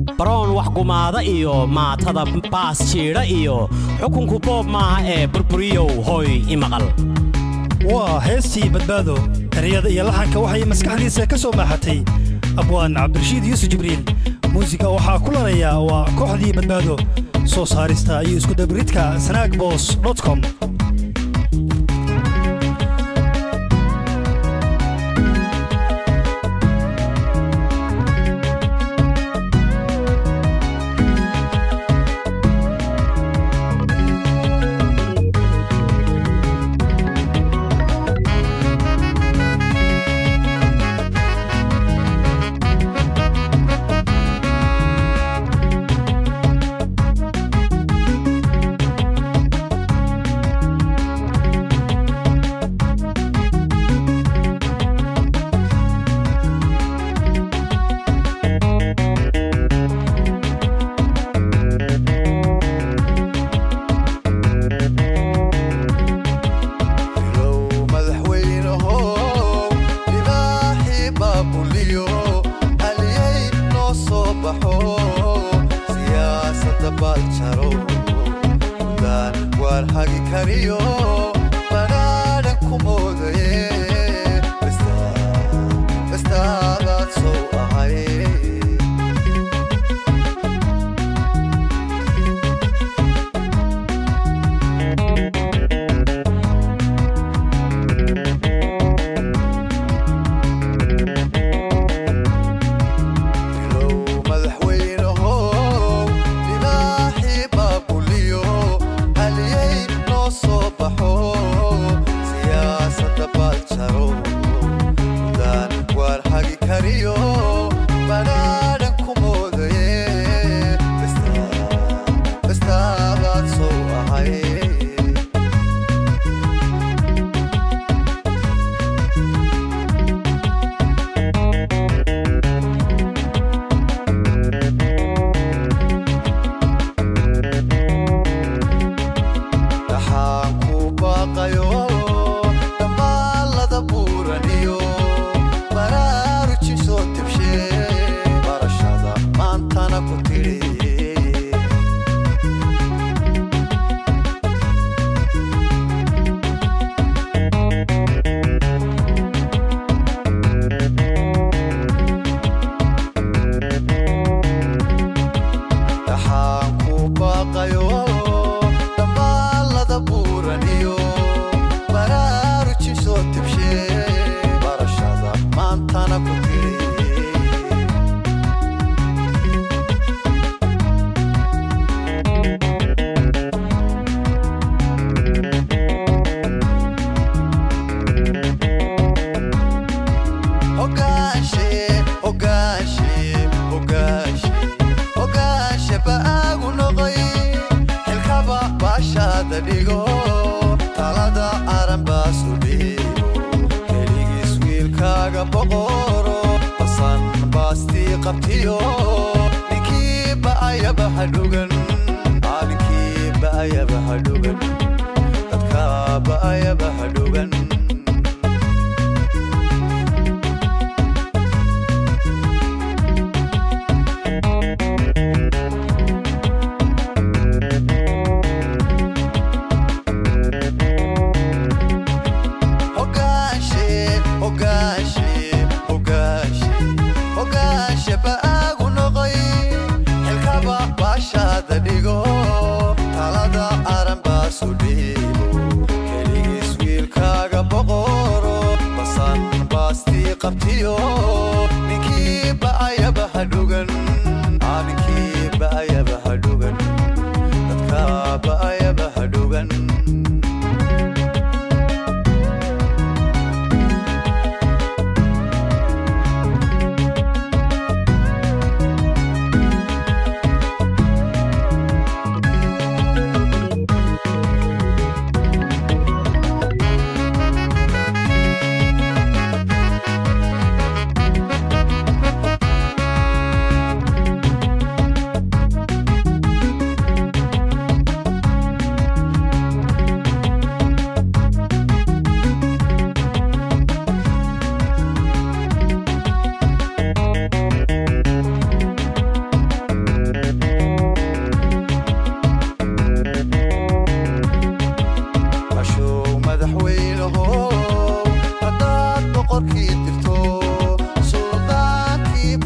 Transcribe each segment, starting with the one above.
baroon wax gumaada iyo maatada baas jiidha iyo xukunku boob maaha ee burburiyow hoy imaqal waa heestii badbaado eryada iyo laxanka waxay maskaxdiisa ka soo maaxatay abwaan cabdirashiid yuusuf jibriil muusiga waxaa ku lanayaa waa kooxdii badbaado soo saarista iyo iskudabaridka sanaag bos com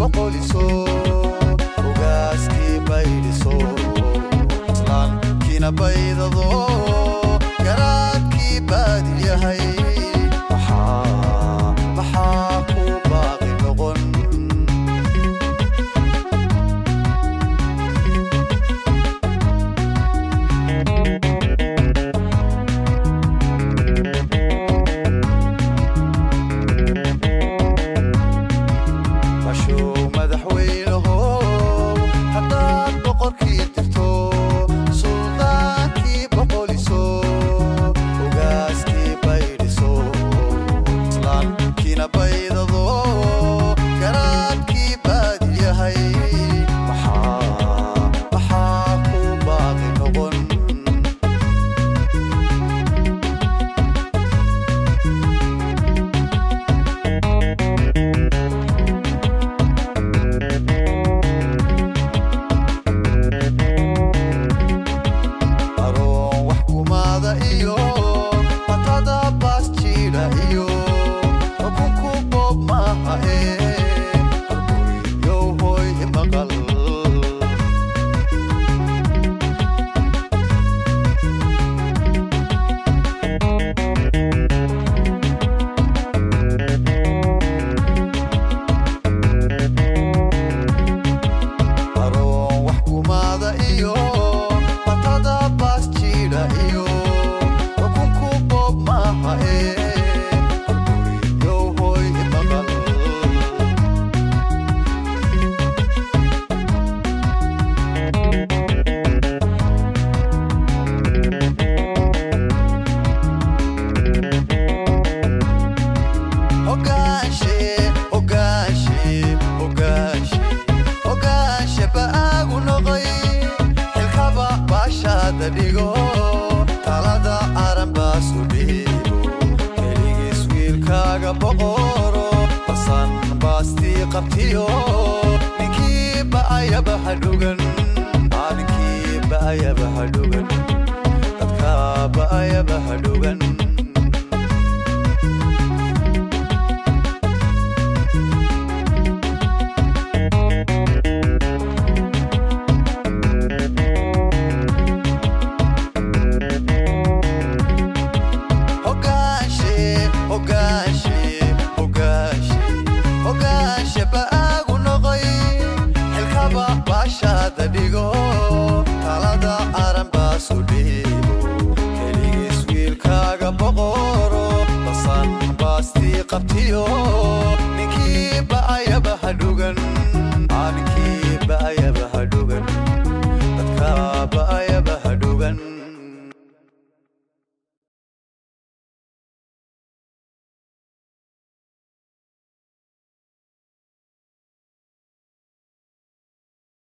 boqoliso ogaaskii baydhiso islaankiina baydado garaadkii baadil yahay maxaa maxaa ku baaqi noqon bashow madaxweynaho haddaad boqorkii tirto suldaankii boqoliso ogaaskii baydhiso islaankiina baydado garaadkii baadil yahay maxaa maxaa ku baaqi noqon aroon wax kumaada iyo matada baas jiidha iyo xukunku boob maaha ee halburiyow hooy maqal aroon wax kumaada iyo matada baas jiidha iyo xukunku boob maaha ee halburiyow hooy maqal Ogaanshe, ogaanshe, ogaanshe, ogaanshe ba'aagu noqoy xilkaba baashaada dhigo talada aran baasu dhiibo keligiis wiilkaaga boqoro basan baastii qabtiyo ninkii ba'ayaba hadhugan Aa, ninkii ba'ayaba hadhugan dadka ba'ayaba hadhugan ogaanshe ogaanshe ogaanshe ogaanshe ba'aagu noqoy xilkaba baashaada dhigo talada aran baasu dhiibo keligiis wiilkaaga boqoro basan baastii qabtiyo